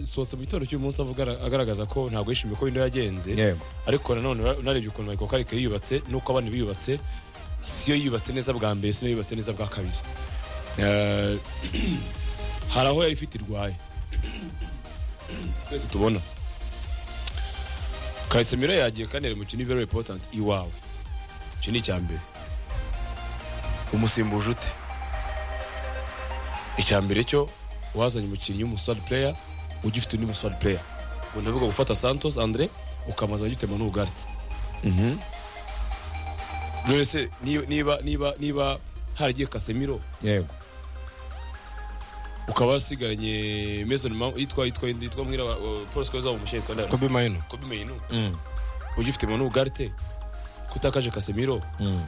sohotse mu gitondo cy'uyu munsi avuga agaragaza ko ntabwo yishimiye ko bino yagenze yego ariko nanone unarebye ukuntu Michael Carrick yiyubatse n'uko abandi biyubatse siyo yiyubatse neza bwa mbere siyo yubatse neza bwa kabiri Eh, hari aho yari ifite irwaye twese tubona Casemiro yagiye kandi ari umukino very important iwawe icyo ni icya mbere umusimbuje ute icya mbere cyo wazanye umukinnyi w'umusitari player ugifite undi musitari player ubwo ndavuga gufata santos andre ukamaza ugitema n'ugarite Mhm. none se niba niba niba niba haragiye kasemiro yego ukaba wasigaranye mason mount yitwa yitwa yitwa mwira wa- wa- paul sikoza wa umushinga yitwa ndara kobe mayino kobe mayinu Mm, ugifite mu n'ugarite kutakaje kasemiro mm,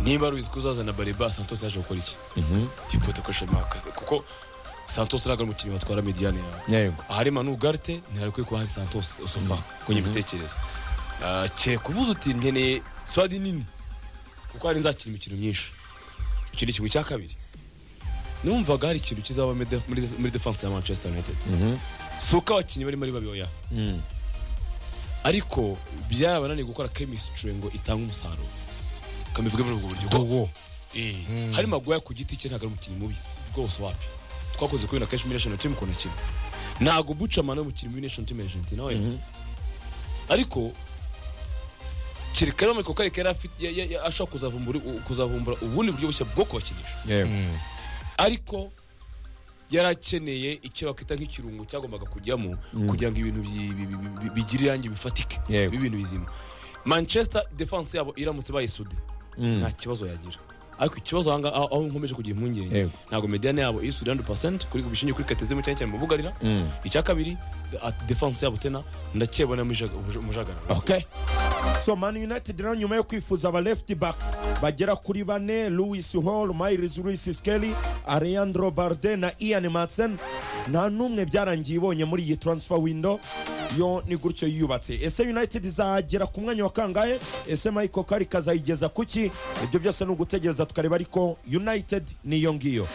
niba ruzi kuzazana bareba santos yaje gukora iki mhm. hipote ko shema akazi kuko santos ntabwo ari umukinnyi watwara mediyane yawe yego ahari manu garite ntiharekwiye kuba hari santos osofa ku ngibitekerezo kereka uvuze uti nkeneye swadi nini kuko hari nzakina imikino myinshi icyo ni kimwe cya kabiri numvaga hari ikintu kizaba muri de- muri de- muri defense ya manchester united Mhm. si uko abakinnyi barimo ari babioya Mm, ariko byabananiye gukora chemistry ngo itange umusaruro kamivuge muri ubwo buryo dowo Eh, hari magoya ku giti cye ntabwo ari umukinnyi mubi rwose wapi twakoze kuri na kenshi muri national team ukuntu akina ntabwo bucamana umukinnyi muri national team ya argentina we Mhm. ariko kereka rero michael carrick yari afite ya- ya- ya- ashobora kuzavumbura u- kuzavumbura ubundi buryo bushya bwo kubakinisha yego ariko yari akeneye icyo bakita nk'ikirungo cyagombaga kujyamo kugira ngo ibintu bi- bi- bi- bi- bigire irangi bifatike Yego. bibe ibintu bizima manchester defense yabo iramutse bayisude Mm. nta kibazo yagira ariko ikibazo ahangaha aho aho nkomeje kugira impungenge Yego. ntabwo mediyane yabo isude 100% kuri bishingiye kuri katezemu cyane cyane mu bugarira Mm. icya kabiri at- defense yabo tena ndakebona mujagara okay so man united rero nyuma yo kwifuza aba left backs bagera kuri bane louis hall miles louis skelly alejandro barde na ian matsen nta n'umwe byarangiye ibonye muri iyi transfer window yo ni gutyo yubatse ese united izagera ku mwanya wa kangahe ese michael carrick azayigeza ku ki ibyo byose ni ugutegereza tukareba ariko united niyo ngiyo